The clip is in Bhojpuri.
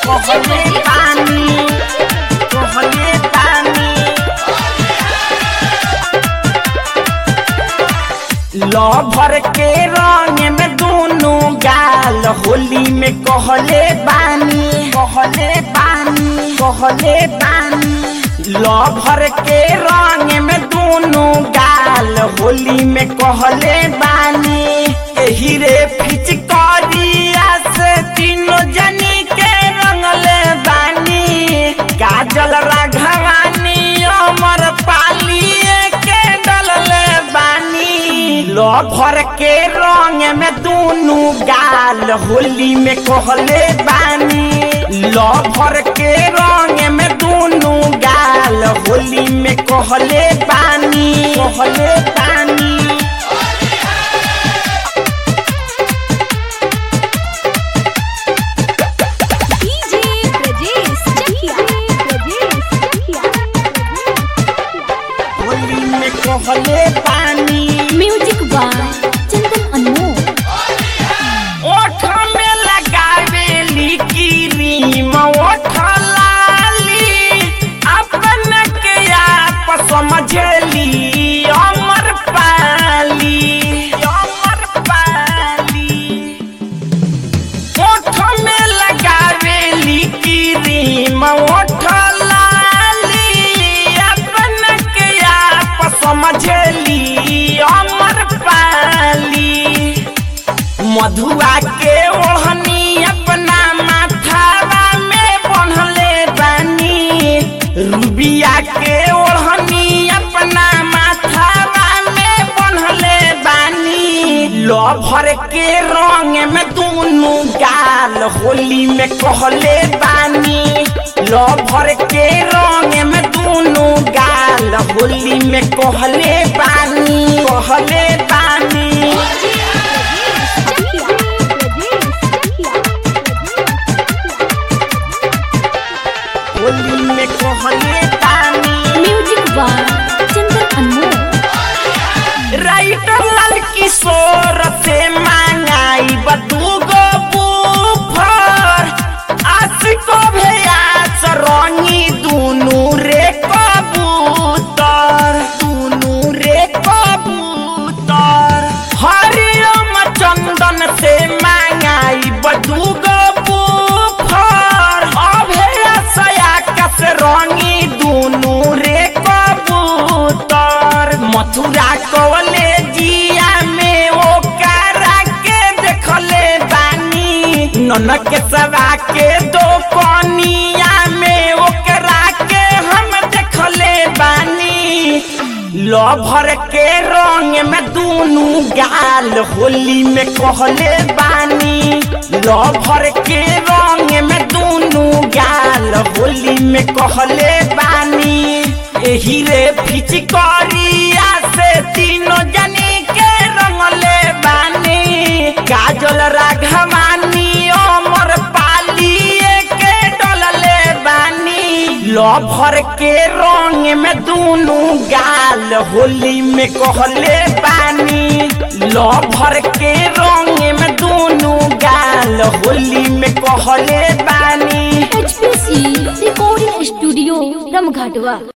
कहले पानी कहले पानी लभर के रंग में दोनों गाल होली में कहले बानी कहले बानी कहले बानी लभर के रंग में दोनों गाल होली में कहले बानी एही रे फिचकारिया से तीनों जनी के रंगले बानी काजल राघवानी अमर पालिए के डलले बानी लभर के रंग में दोनों गाल होली में कहले बानी लभर के रंग में दोनों गाल होली में कहले बानी कहले बानी डीजे ब्रजेश चकिया ब्रजेश चकिया होली में कहले पानी म्यूजिक बाय चंदन अनमोल ओठ में लगावेली क्रीम ओठ लाली अपन के आप समझली अमर पाली अमर पाली ओठ में लगावेली क्रीम ओठ लाली अपन के आप समझली अमर पाली मधुआ के ओढ़नी अपना माथावा में बन्हले बानी रूबिया के ओढ़नी अपना माथावा में बन्हले बानी लभर के रंग में दोनों गाल होली में कहले बानी लभर के रंग में दोनों गाल होली में कहले बानी कहले बानी चकिया ब्रजेश चकिया होली में कहले पानी music by Chandan Anmol writer Lal Kishore से मांगाई बदूगो बूफर आशिको भैयास रंगी दुनू रे कबूतर दुनू रे कबूतर हरिओम चंदन से मांगाई बदूगो बूफर अभेयास आकाश रंगी दुनू रे कबूतर मथुरा कवले जिया में ओ कारा के देखले बानी ननक सवा के दो कनिया में ओकरा के हम देखले बानी लभर के रंग में दोनों गाल होली में कहले बानी लभर के रंग में दोनों गाल होली में कहले बानी एही रे फिचकारिया से तीनों जनी के रंगले बानी काजल राघवानी अमर पालिए के डलले बानी लभर के रंग में दोनों गाल होली में कहले बानी लभर के रंग में दोनों गाल होली में कहले बानी एचपीसी रिकॉर्डिंग स्टूडियो रमघाटवा